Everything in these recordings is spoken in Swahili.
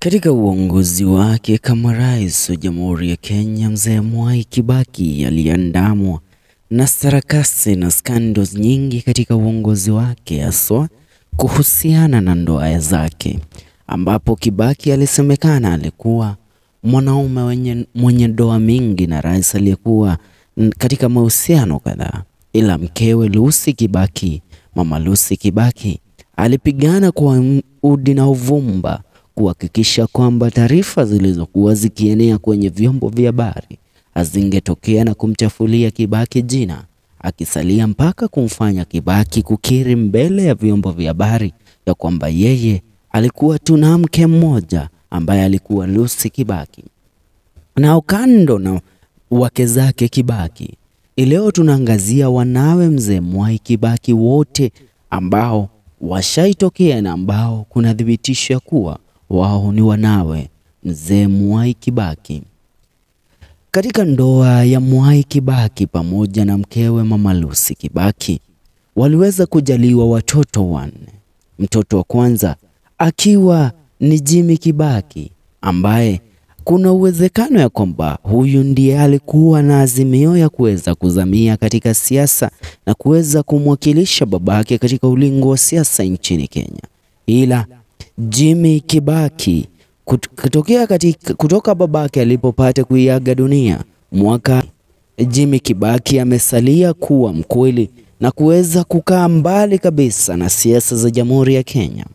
Katika uongozi wake kama rais wa Jamhuri ya Kenya, Mzee Mwai Kibaki aliandamwa na sarakasi na scandals nyingi katika uongozi wake, haswa kuhusiana na ndoa zake, ambapo Kibaki alisemekana alikuwa mwanaume wenye mwenye ndoa mingi na rais aliyekuwa katika mahusiano kadhaa, ila mkewe Lucy Kibaki, Mama Lucy Kibaki alipigana kwa udi na uvumba kuhakikisha kwamba taarifa zilizokuwa zikienea kwenye vyombo vya habari hazingetokea na kumchafulia Kibaki jina, akisalia mpaka kumfanya Kibaki kukiri mbele ya vyombo vya habari ya kwamba yeye alikuwa tu na mke mmoja ambaye alikuwa Lucy Kibaki. Na kando na wake zake Kibaki, leo tunaangazia wanawe Mzee Mwai Kibaki wote ambao washaitokea na ambao kuna thibitisho ya kuwa wao ni wanawe Mzee Mwai Kibaki. Katika ndoa ya Mwai Kibaki pamoja na mkewe Mama Lucy Kibaki waliweza kujaliwa watoto wanne. Mtoto wa kwanza akiwa ni Jimmy Kibaki ambaye kuna uwezekano ya kwamba huyu ndiye alikuwa na azimio ya kuweza kuzamia katika siasa na kuweza kumwakilisha babake katika ulingo wa siasa nchini Kenya. Ila Jimmy Kibaki kutokea katika, kutoka babake alipopata kuiaga dunia mwaka, Jimmy Kibaki amesalia kuwa mkweli na kuweza kukaa mbali kabisa na siasa za Jamhuri ya Kenya.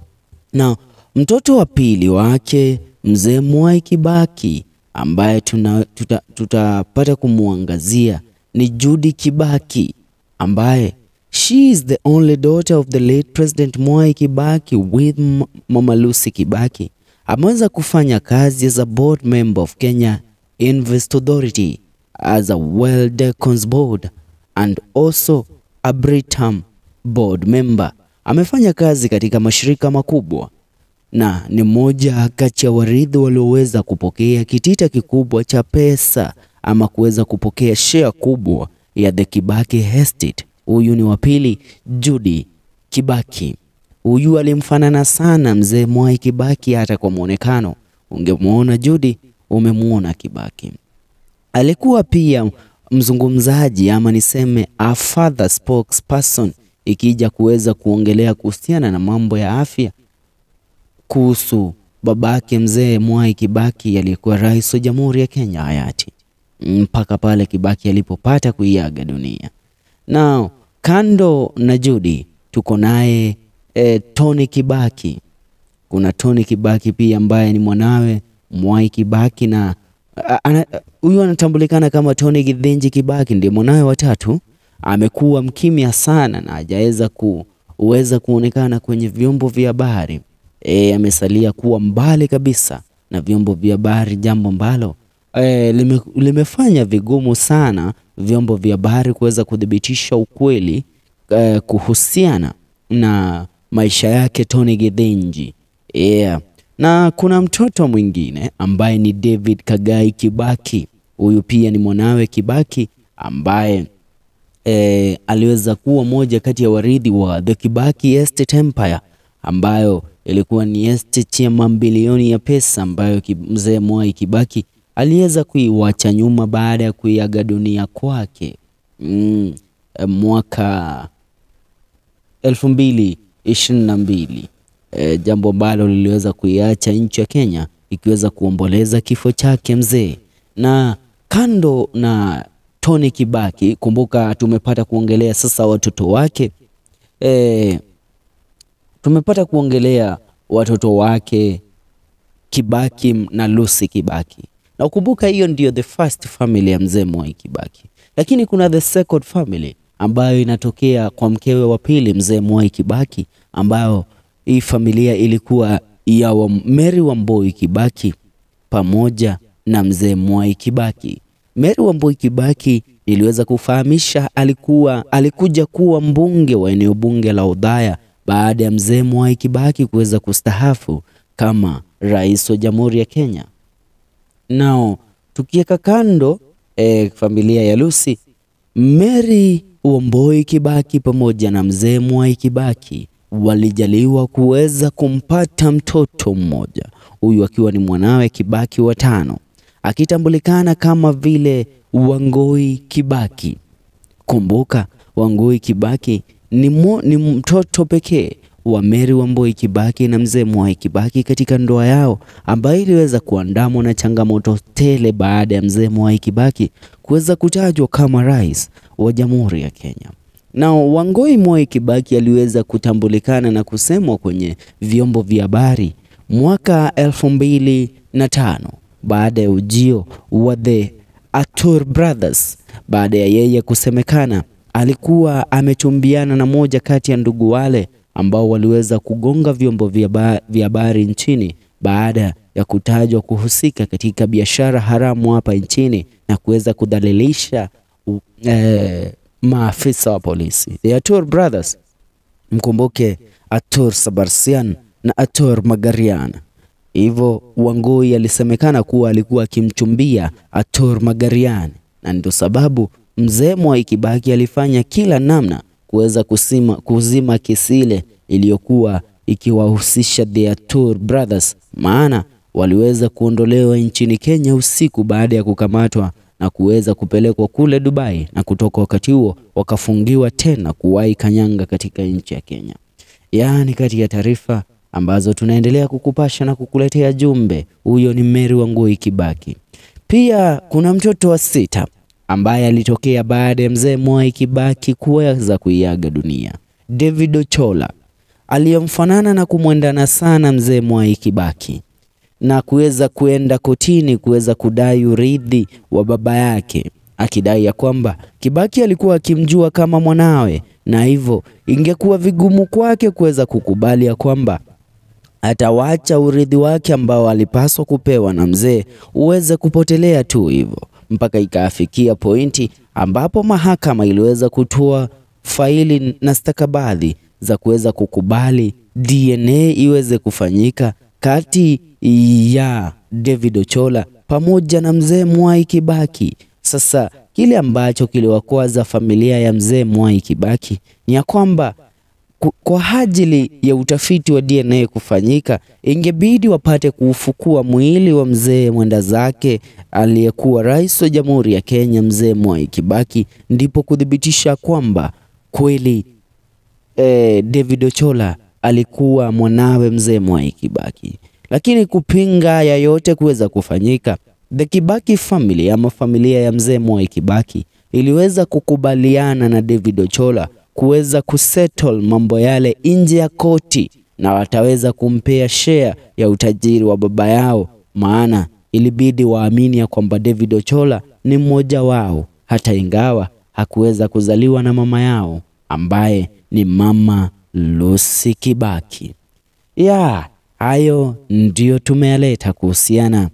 Na mtoto wa pili wake Mzee Mwai Kibaki ambaye tutapata tuta kumwangazia ni Judy Kibaki ambaye she is the only daughter of the late President Mwai Kibaki with Mama Lucy Kibaki. Ameweza kufanya kazi as a board member of Kenya Invest Authority as a well Decons board and also a Britam board member. Amefanya kazi katika mashirika makubwa na ni mmoja kati ya warithi walioweza kupokea kitita kikubwa cha pesa ama kuweza kupokea share kubwa ya the Kibaki Estate. Huyu ni wa pili, Judy Kibaki. Huyu alimfanana sana mzee Mwai Kibaki, hata kwa mwonekano ungemwona Judy umemwona Kibaki. Alikuwa pia mzungumzaji ama niseme a father spokesperson, ikija kuweza kuongelea kuhusiana na mambo ya afya kuhusu babake mzee Mwai Kibaki aliyekuwa rais wa Jamhuri ya Kenya hayati, mpaka pale Kibaki alipopata kuiaga dunia. Now, kando na Judy tuko naye e, Tony Kibaki. Kuna Tony Kibaki pia ambaye ni mwanawe Mwai Kibaki na huyu anatambulikana kama Tony Githinji Kibaki, ndiye mwanawe watatu. Amekuwa mkimya sana na hajaweza kuweza kuonekana kwenye vyombo vya habari. E, amesalia kuwa mbali kabisa na vyombo vya habari, jambo ambalo e, lime, limefanya vigumu sana vyombo vya habari kuweza kuthibitisha ukweli e, kuhusiana na maisha yake Tony Githinji. Yeah. Na kuna mtoto mwingine ambaye ni David Kagai Kibaki. Huyu pia ni mwanawe Kibaki ambaye e, aliweza kuwa moja kati ya warithi wa the Kibaki Estate Empire ambayo ilikuwa ni estate ya mabilioni ya pesa ambayo mzee Mwai Kibaki aliweza kuiwacha nyuma baada ya kuiaga dunia kwake mm, mwaka elfu mbili ishirini na mbili e, jambo ambalo liliweza kuiacha nchi ya Kenya ikiweza kuomboleza kifo chake mzee. Na kando na Tony Kibaki, kumbuka tumepata kuongelea sasa watoto wake e, tumepata kuongelea watoto wake Kibaki na Lucy Kibaki, na ukumbuka hiyo ndio the first family ya mzee Mwai Kibaki, lakini kuna the second family ambayo inatokea kwa mkewe wa pili mzee Mwai Kibaki, ambayo hii familia ilikuwa ya wa Mary Wamboi Kibaki pamoja na mzee Mwai Kibaki. Mary Wamboi Kibaki niliweza kufahamisha alikuwa alikuja kuwa mbunge wa eneo bunge la Othaya baada ya mzee Mwai Kibaki kuweza kustahafu kama rais wa Jamhuri ya Kenya. Nao tukiweka kando eh, familia ya Lucy, Mary Wamboi Kibaki pamoja na mzee Mwai Kibaki walijaliwa kuweza kumpata mtoto mmoja. huyu akiwa ni mwanawe Kibaki wa tano, akitambulikana kama vile Wangui Kibaki. Kumbuka, Wangui Kibaki ni, mo, ni mtoto pekee wa Mary Wambui Kibaki na mzee Mwai Kibaki katika ndoa yao ambayo iliweza kuandamwa na changamoto tele baada ya mzee Mwai Kibaki kuweza kutajwa kama rais wa Jamhuri ya Kenya. Na Wangui Mwai Kibaki aliweza kutambulikana na kusemwa kwenye vyombo vya habari mwaka elfu mbili na tano baada ya ujio wa the Atur Brothers, baada ya yeye kusemekana alikuwa amechumbiana na moja kati ya ndugu wale ambao waliweza kugonga vyombo vya habari nchini baada ya kutajwa kuhusika katika biashara haramu hapa nchini na kuweza kudhalilisha eh, maafisa wa polisi. The Atur Brothers, mkumbuke Atur Sabarsian na Atur Magarian. Hivyo Wangui alisemekana kuwa alikuwa akimchumbia Atur Magarian, na ndio sababu mzee Mwai Kibaki alifanya kila namna kuweza kusima, kuzima kesi ile iliyokuwa ikiwahusisha the Atur Brothers, maana waliweza kuondolewa nchini Kenya usiku baada ya kukamatwa na kuweza kupelekwa kule Dubai, na kutoka wakati huo wakafungiwa tena kuwahi kanyanga katika nchi ya Kenya. Yaani, kati ya taarifa ambazo tunaendelea kukupasha na kukuletea jumbe, huyo ni Mary Wangui Kibaki. Pia kuna mtoto wa sita ambaye alitokea baada ya mzee Mwai Kibaki kuweza kuiaga dunia, David Ochola aliyemfanana na kumwendana sana mzee Mwai Kibaki na kuweza kuenda kotini kuweza kudai urithi wa baba yake, akidai ya kwamba Kibaki alikuwa akimjua kama mwanawe, na hivyo ingekuwa vigumu kwake kuweza kukubali ya kwamba atawacha urithi wake ambao alipaswa kupewa na mzee uweze kupotelea tu hivyo, mpaka ikaafikia pointi ambapo mahakama iliweza kutoa faili na stakabadhi za kuweza kukubali DNA iweze kufanyika kati ya David Ochola pamoja na mzee Mwai Kibaki. Sasa kile ambacho kiliwakwaza familia ya mzee Mwai Kibaki ni ya kwamba kwa ajili ya utafiti wa DNA kufanyika, ingebidi wapate kuufukua mwili wa mzee mwenda zake aliyekuwa rais wa Jamhuri ya Kenya, mzee Mwai Kibaki, ndipo kuthibitisha kwamba kweli eh, David Ochola alikuwa mwanawe mzee Mwai Kibaki. Lakini kupinga ya yote kuweza kufanyika, the Kibaki family ama familia ya mzee Mwai Kibaki iliweza kukubaliana na David Ochola kuweza kusettle mambo yale nje ya koti, na wataweza kumpea share ya utajiri wa baba yao, maana ilibidi waamini ya kwamba David Ochola ni mmoja wao, hata ingawa hakuweza kuzaliwa na mama yao ambaye ni mama Lucy Kibaki. Ya hayo ndiyo tumeyaleta kuhusiana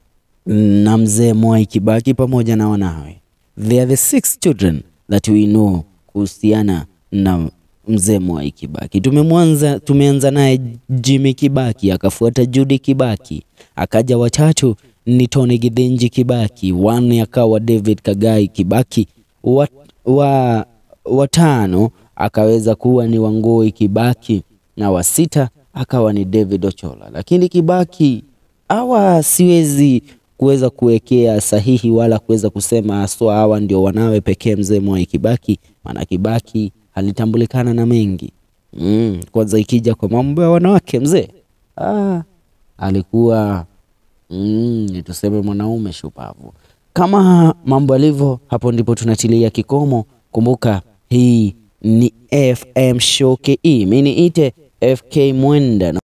na mzee Mwai Kibaki pamoja na wanawe. They are the six children that we know kuhusiana na mzee Mwai Kibaki. Tumemwanza, tumeanza naye Jimmy Kibaki, akafuata Judy Kibaki, akaja watatu ni Tony Githinji Kibaki, wanne akawa David Kagai Kibaki, wa, wa, watano akaweza kuwa ni Wangui Kibaki na wa sita akawa ni David Ochola. Lakini Kibaki hawa siwezi kuweza kuwekea sahihi wala kuweza kusema haswa hawa ndio wanawe pekee mzee Mwai Kibaki, maana Kibaki alitambulikana na mengi mm. Kwanza ikija kwa mambo ya wanawake mzee ah, alikuwa mm, tuseme mwanaume shupavu. Kama mambo yalivyo, hapo ndipo tunatilia kikomo. Kumbuka hii ni FM Show KE, mimi niite FK Mwenda.